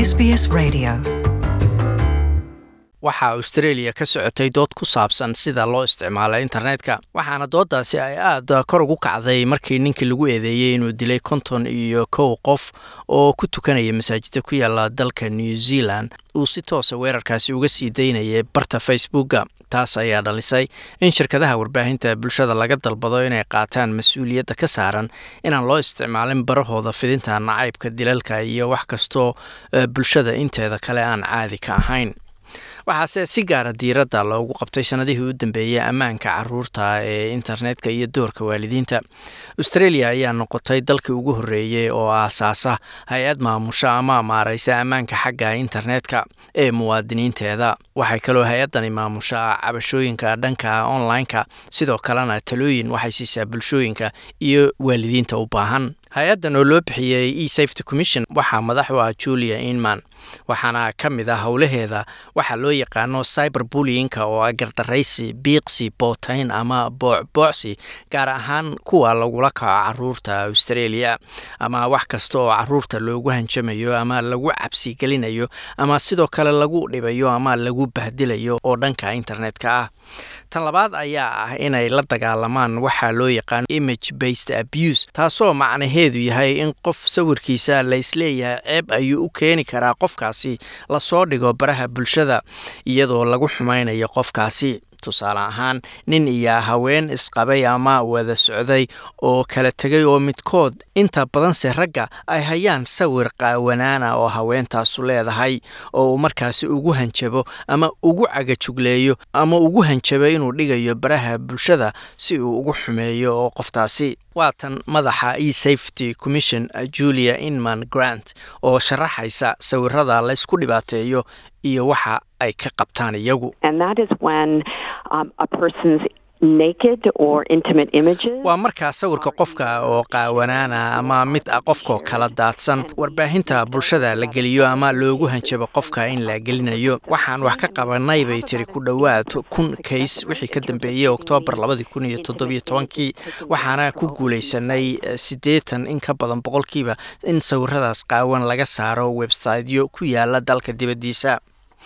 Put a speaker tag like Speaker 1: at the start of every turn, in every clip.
Speaker 1: SBS Radio.
Speaker 2: waxaa australia ka socotay dood ku saabsan sida loo isticmaalo internetka waxaana dooddaasi ay aada kor ugu kacday markii ninkii lagu eedeeyey inuu dilay konton iyo kow qof oo ku tukanaya masaajida ku yaala dalka new zealand uu si toosa weerarkaasi uga sii daynayay barta facebooka taas ayaa dhalisay in shirkadaha warbaahinta bulshada laga dalbado inay qaataan mas-uuliyadda ka saaran inaan loo isticmaalin barahooda fidinta nacaybka dilalka iyo wax kastoo bulshada inteeda kale aan caadi ka ahayn waxaase si gaara diiradda loogu qabtay sanadihii u dambeeyey ammaanka caruurta ee internetka iyo doorka waalidiinta australia ayaa noqotay dalkii ugu horreeyey oo aasaasa hay-ad maamusha ama maareysa ammaanka xagga internetka ee muwaadiniinteeda waxay kaloo hay-addani maamushaa cabashooyinka dhanka online-ka sidoo kalena talooyin waxay siisaa bulshooyinka iyo waalidiinta u baahan hay-addan oo loo bixiyey e safety commission waxaa madax u ah julia inman waxaana ka mid ah howlaheeda waxaa loo yaqaano cyber bulliyinka oo ah gardaraysi biiqsi bootayn ama boocboocsi gaar ahaan kuwa lagula kaco caruurta australia ama wax kasta oo caruurta loogu hanjamayo ama lagu cabsi gelinayo ama sidoo kale lagu dhibayo ama lagu bahdilayo oo dhanka internetka ah tan labaad ayaa ah inay la dagaalamaan waxaa loo yaqaano image based abuse taasoo macnaheedu yahay in qof sawirkiisa la isleeyahay ceeb ayuu u keeni karaa qofkaasi lasoo dhigo baraha bulshada iyadoo lagu xumaynayo qofkaasi tusaale ahaan nin iyo haween isqabay ama wada socday oo kala tegay oo midkood inta badanse ragga ay hayaan sawir qaawanaana oo haweentaasu leedahay oo uu markaasi ugu hanjabo ama ugu cagajugleeyo ama ugu hanjabo inuu dhigayo baraha bulshada si uu ugu xumeeyo oo qoftaasi waa tan madaxa e safety commission julia inman grant oo sharaxaysa sawirada laysku dhibaateeyo iyo waxa ay ka qabtaan iyagu waa markaa sawirka qofka oo qaawanaana ama mid ah qofkoo kala daadsan warbaahinta bulshada la geliyo ama loogu hanjabo qofka in la gelinayo waxaan wax ka qabanay bay tiri ku dhowaad kun kays wixii ka dambeeyey oktoobar labadii kun iyo toddobiyo tobankii waxaana ku guulaysanay siddeetan in ka badan boqolkiiba in sawiradaas qaawan laga saaro websiteyo ku yaala dalka dibaddiisa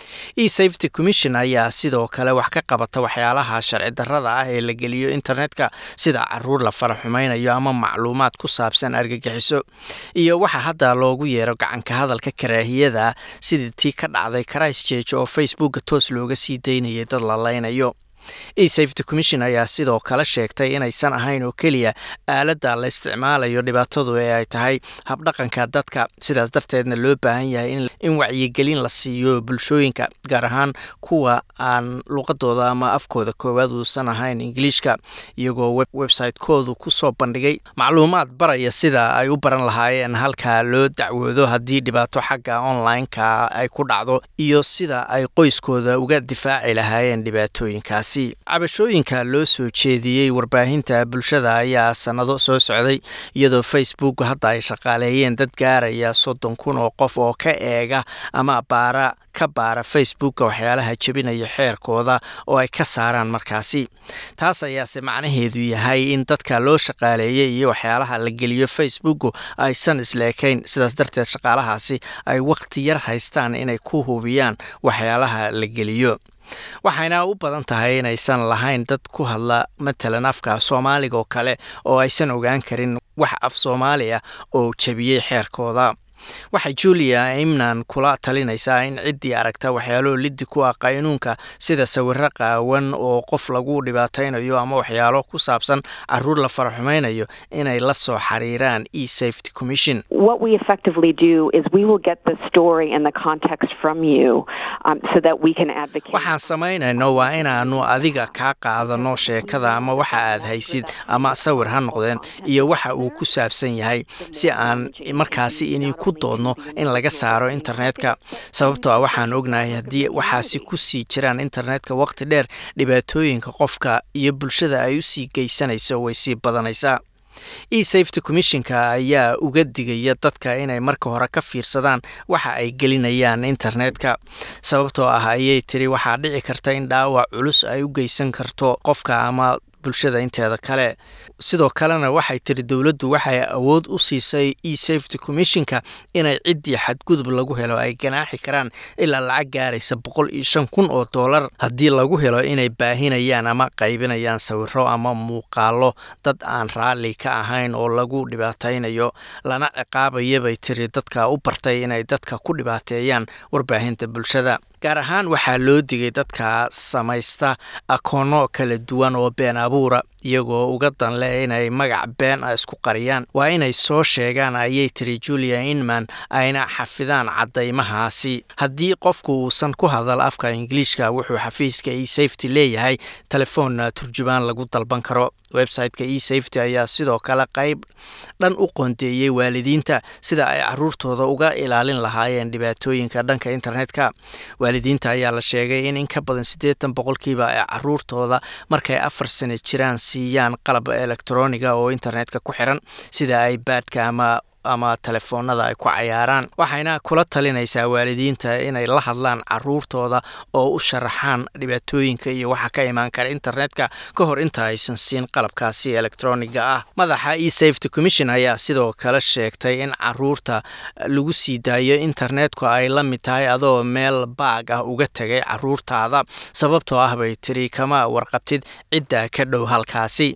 Speaker 2: e safety commission ayaa sidoo kale wax ka qabata waxyaalaha sharci darrada ah ee la geliyo internetka sida caruur la fara xumaynayo ama macluumaad ku saabsan argagixiso iyo waxa hadda loogu yeero gacanka hadalka karaahiyada sidii tii ka dhacday christchurch oo facebooka toos looga sii daynayay dad la leynayo e safety commission ayaa sidoo kale sheegtay inaysan ahayn oo keliya aaladda la isticmaalayo dhibaatadu ee ay tahay habdhaqanka dadka sidaas darteedna loo baahan yahay in wacyigelin la siiyo bulshooyinka gaar ahaan kuwa aan luqadooda ama afkooda koowaad uusan ahayn ingiliishka iyagoo website-koodu kusoo bandhigay macluumaad baraya sida ay u baran lahaayeen halka loo dacwoodo haddii dhibaato xagga online-ka ay ku dhacdo iyo sida ay qoyskooda uga difaaci lahaayeen dhibaatooyinkaas cabashooyinka loo soo jeediyey warbaahinta bulshada ayaa sannado soo socday iyadoo facebook hadda ay shaqaaleeyeen dad gaaraya soddon kun oo qof oo ka eega ama baara ka baara facebooka waxyaalaha jebinaya xeerkooda oo ay ka saaraan markaasi taas ayaase macnaheedu yahay in dadka loo shaqaaleeyey iyo waxyaalaha la geliyo facebooku aysan isleekayn sidaas darteed shaqaalahaasi ay wakhti yar haystaan inay ku hubiyaan waxyaalaha la geliyo waxayna u badan tahay inaysan lahayn dad ku hadla matalan afka soomaaliga oo kale oo aysan ogaan karin wax af soomaaliya oo jebiyey xeerkooda waxay julia imnan kula talinaysaa in ciddii aragta waxyaalo liddi ku ah qaynuunka sida sawiro qaawan oo qof lagu dhibaataynayo ama waxyaalo ku saabsan caruur la faraxumaynayo inay la soo xiriiraan e safety commission waxaan samaynayno waa inaanu adiga kaa qaadano sheekada ama waxa aad haysid ama sawir ha noqdeen iyo waxa uu ku saabsan yahay si aan markaasi ini ku doodno in laga saaro internetka sababtoo ah waxaan ognahay haddii waxaasi ku sii jiraan internetka waqti dheer dhibaatooyinka qofka iyo bulshada ay u sii geysanayso way sii badanaysaa e safety commissionka ayaa uga digaya dadka inay marka hore ka fiirsadaan waxa ay gelinayaan internetka sababtoo ah ayay tiri waxaa dhici karta in dhaawac culus ay u geysan karto qofka ama bulshada inteeda kale sidoo kalena waxay tiri dowladdu waxay awood u siisay e safety commissionka inay ciddii xadgudub lagu helo ay ganaaxi karaan ilaa lacag gaaraysa boqol iyo shan kun oo dollar haddii lagu helo inay baahinayaan ama qaybinayaan sawiro ama muuqaalo dad aan raalli ka ahayn oo lagu dhibaataynayo lana ciqaabaya bay tiri dadka u bartay inay dadka ku dhibaateeyaan warbaahinta bulshada gaar ahaan waxaa loo digay dadka samaysta akoono kala duwan oo been abuura iyagoo uga danle inay magac been a isku qariyaan waa inay soo sheegaan ayay tiri julia inman ayna xafidaan caddaymahaasi haddii qofku uusan ku hadal afka ingiliishka wuxuu xafiiska e safety leeyahay telefoon turjubaan lagu dalban karo website-ka e safety ayaa sidoo kale qayb dhan u qoondeeyey waalidiinta sida ay caruurtooda uga ilaalin lahaayeen dhibaatooyinka dhanka internetka waalidiinta ayaa la sheegay in in ka badan siddeetan boqolkiiba ay caruurtooda markay afar sano jiraan siiyaan qalab elektroniga oo internetka ku xiran sida ibaadka ama ama telefoonada ay ku cayaaraan waxayna kula talinaysaa waalidiinta inay la hadlaan caruurtooda oo u sharaxaan dhibaatooyinka iyo waxa ka imaan kara internetka ka hor inta aysan siin qalabkaasi elektroniga ah madaxa e safety commission ayaa sidoo kale sheegtay in caruurta lagu sii daayo internetku ay la mid tahay adoo meel baag ah uga tegay caruurtaada sababtoo ah bay tiri kama warqabtid cidda ka dhow halkaasi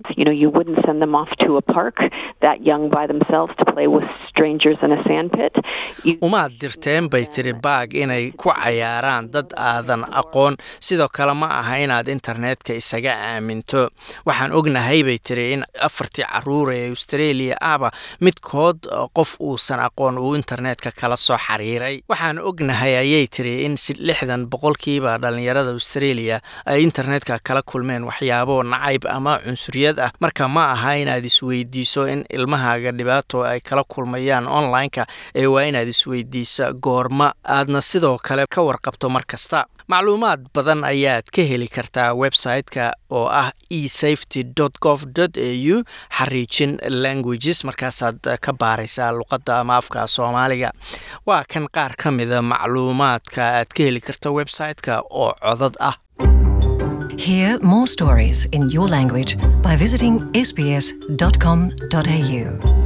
Speaker 2: umaad dirteen bay tiri baag inay ku cayaaraan dad aadan aqoon sidoo kale ma aha inaad internetka isaga aaminto waxaan ognahay bay tiri in afartii caruur ee australia ahba midkood qof uusan aqoon uu internetka kala soo xiriiray waxaan ognahay ayay tiri in lixdan boqolkiiba dhalinyarada australia ay internetka kala kulmeen waxyaabo nacayb ama cunsuriyad ah marka ma aha inaad isweydiiso in ilmahaaga dhibaato ay kala kulmayaan online-ka ee waa inaad isweydiisa goorma aadna sidoo kale ka warqabto mar kasta macluumaad badan ayaad ka heli kartaa website-ka oo ah e safety gov au xariijin languages markaasaad ka baaraysaa luqadda ama afka soomaaliga waa kan qaar ka mida macluumaadka aad ka heli karta website-ka oo codad ah
Speaker 1: Hear more stories in your language by visiting sbs.com.au.